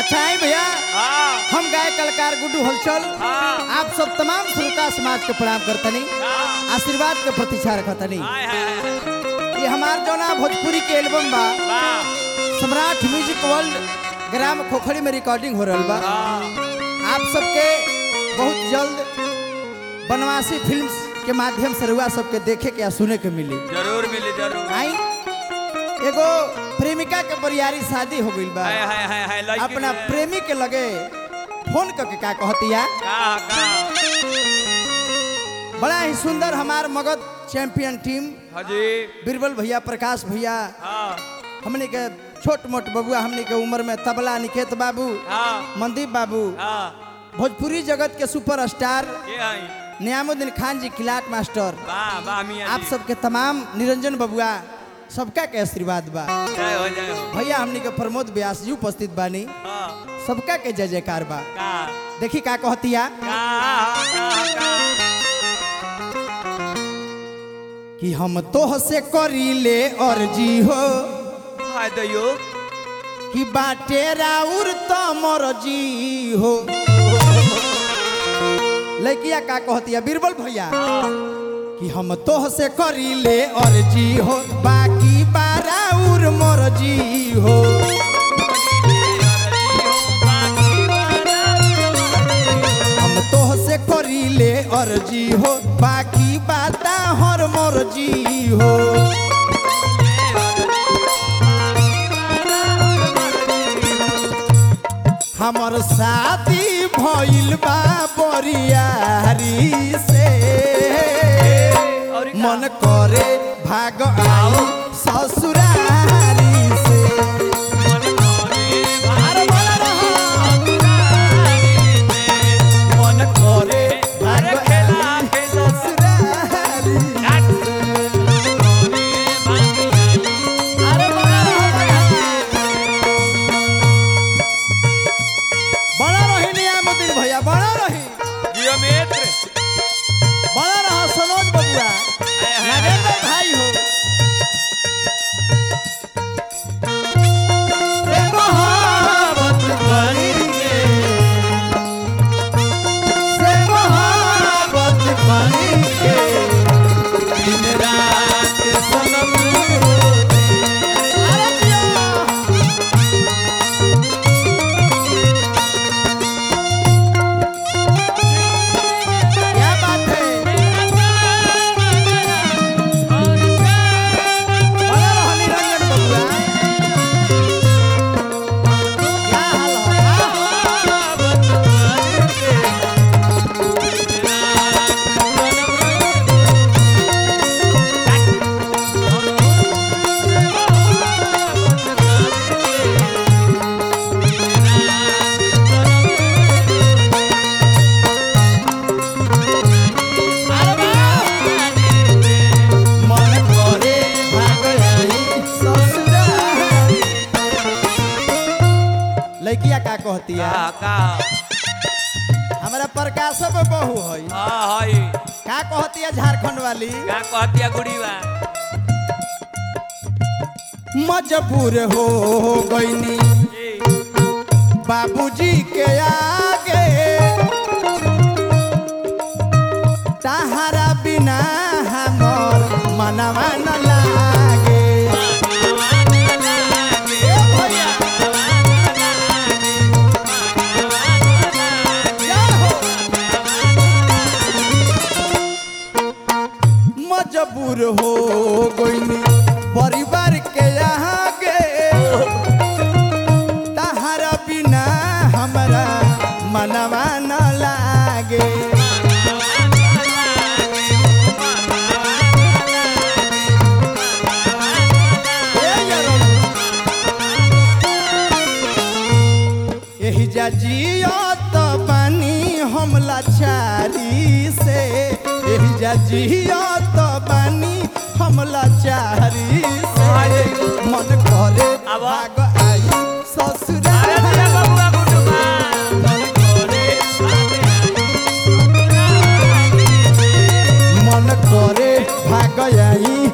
अच्छा है भैया हाँ हम गाय कलाकार गुड्डू हलचल हाँ आप सब तमाम श्रोता समाज के प्रणाम करतनी हाँ आशीर्वाद के प्रतीक्षा रखतनी हाय हाय हाय ये हमार जौना भोजपुरी के एल्बम बा वाह सम्राट म्यूजिक वर्ल्ड ग्राम खोखड़ी में रिकॉर्डिंग हो रहल बा हाँ आप सबके बहुत जल्द बनवासी फिल्म्स के माध्यम से रुआ सबके देखे के या सुने के मिली जरूर मिली जरूर आई एगो प्रेमिका के बरियारी शादी हो गइल बा हाय हाय हाय हाय लड़की अपना के- प्रेमी के लगे फोन करके का कहतिया का का बड़ा ही सुंदर हमार मगध चैंपियन टीम हाजी बीरबल भैया प्रकाश भैया हाँ हमने के छोट मोट बबुआ हमने के उम्र में तबला निकेत बाबू हाँ मनदीप बाबू हाँ भोजपुरी जगत के सुपर स्टार ये आई नियामुद्दीन खान जी किलाट मास्टर वाह वाह मियां आप जी। सबके तमाम निरंजन बबुआ सबका के आशीर्वाद बा जय हो जय हो भैया हमने के प्रमोद व्यास जी उपस्थित बानी हाँ सबका के जय जयकार बा का देखी का कहतिया का का का कि हम तोह से करी ले अर्जी हो हाय दयो कि बाटे राउर तो मरजी हो लड़किया का कहतिया बीरबल भैया कि हम तोह से करी ले अर्जी हो बाकी बाराउर मरजी हो हम तोह से करी ले अर्जी हो बाकी बाता हर मर्जी हो हमर शादी भइल बा बरियारी से और का? मन करे भाग आई ससुरारी से अरे बोला रहा। मन करे भाग अरे खेला, आई खेला। ससुरारी अरे बड़ा रहा बड़ा रही नियामुद्दीन भैया बड़ा रही जियोमेट्र बड़ा रहा सनोज बबुआ नागेंद्र भाई हो रे मोहब्बत बनी के से मोहब्बत बनी के दिन रात सनम रोते अरे जिया क्या बात है बड़ा रहा निरंजन बबुआ क्या हाल हो मन करे भाग आई ससुरारी लड़किया का कहतिया का का हमारा प्रकाशव बहू है हाँ हाय का कहतिया झारखंड वाली का कहतिया गुड़ीवा मजबूर हो गईनी जी बाबूजी के आगे तहारा बिना हमर मनवा न लागे ए भैया क्या हो? मजबूर हो गईनी परिवार के आगे तहारा बिना हमरा मनवा न लागे ए यरो। एही जा जियो तो बानी हम लाचारी से एही जा जियो तो बानी हम लाचारी से मन करे अब? भाग आई अरे ससुरारी भैया बबुआ गुडुमा मन करे भाग आई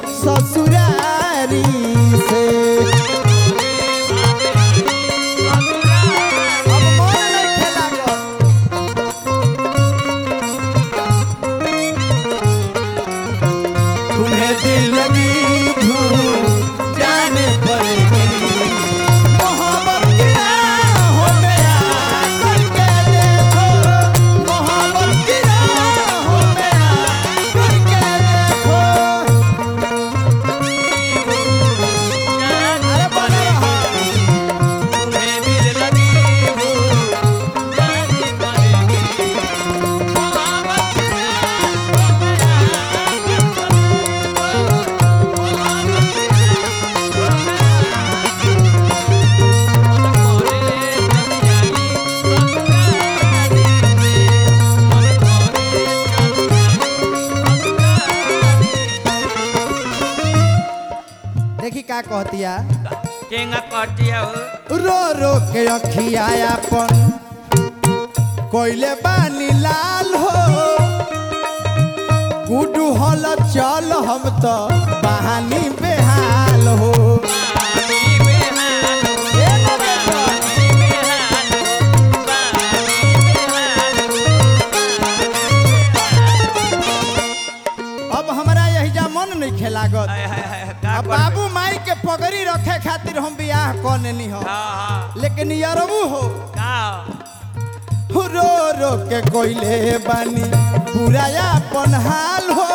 ससुरारी से कहतिया केंगा कटिया हो रो रो के अखिया अपन कोइले बानी लाल हो गुडू हल चल हम तो बहानी बेहाल हो पानी बेहाल हो, ए नरेंद्र, पानी बेहाल हो, पानी बेहाल हो। अब हमरा यही मन नहीं खेलागत हाय, हाय, हाय, का अब करबे? बाबू माई के पगड़ी रखे खातिर हम बियाह कनेनी हो हाँ, हाँ, लेकिन यरबू हो का? रो रो के कोइले बानी पूरा अपन हाल हो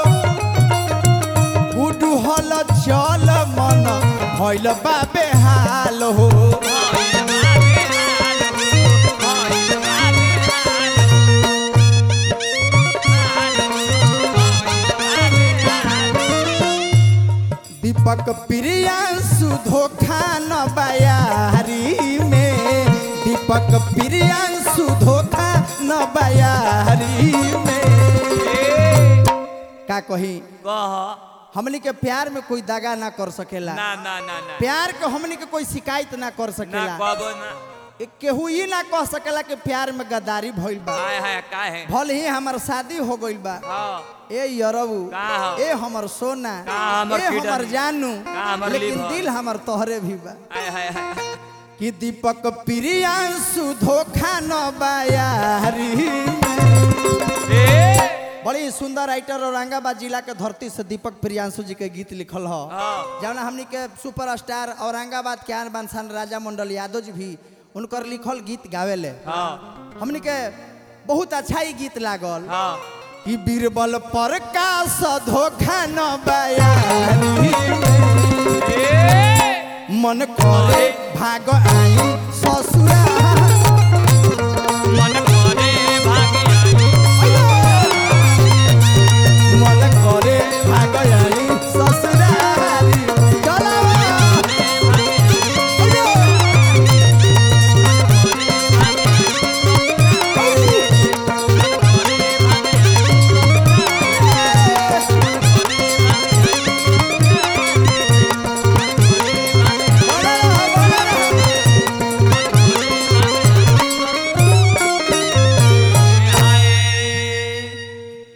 गुडू हल चल मन भइल बाबे हाल हो हाय, बा बेहाल हो, हाय, बा बेहाल हो। हाल हो, हाय, बा बेहाल हो। दीपक प्रियांशु धोखा न बयारी में दीपक प्रियांशु धोखा न बयारी में ए, का कही कह हमनी के प्यार में कोई दगा ना कर सकेला ना ना ना ना प्यार के हमनी के कोई शिकायत ना कर ना सकेला कबो ना ए, केहू ई ना कह सकेला कि प्यार में गद्दारी भइल बा हाय हाय का है भल ही हमार शादी हो गइल बा हाँ ए यरबू का हो? ए हमर सोना का हमर ए किडनी? हमर जानू का हमर लेकिन लिवर? दिल हमर तोहरे भी बा हाय हाय हाय कि दीपक प्रियांशु धोखा न बयारी में ए बड़ी सुंदर राइटर औरंगाबाद जिला के धरती से दीपक प्रियांशु जी के गीत लिखल हो हाँ जौन हमनी के सुपरस्टार औरंगाबाद के आन बानसान राजा मंडल यादव जी भी उनकर लिखल गीत गावेले हाँ हमनी के बहुत अच्छा ही गीत लागल हाँ कि बीरबल पर का धोखा न बयारी में ए मन करे भाग आई ससुरा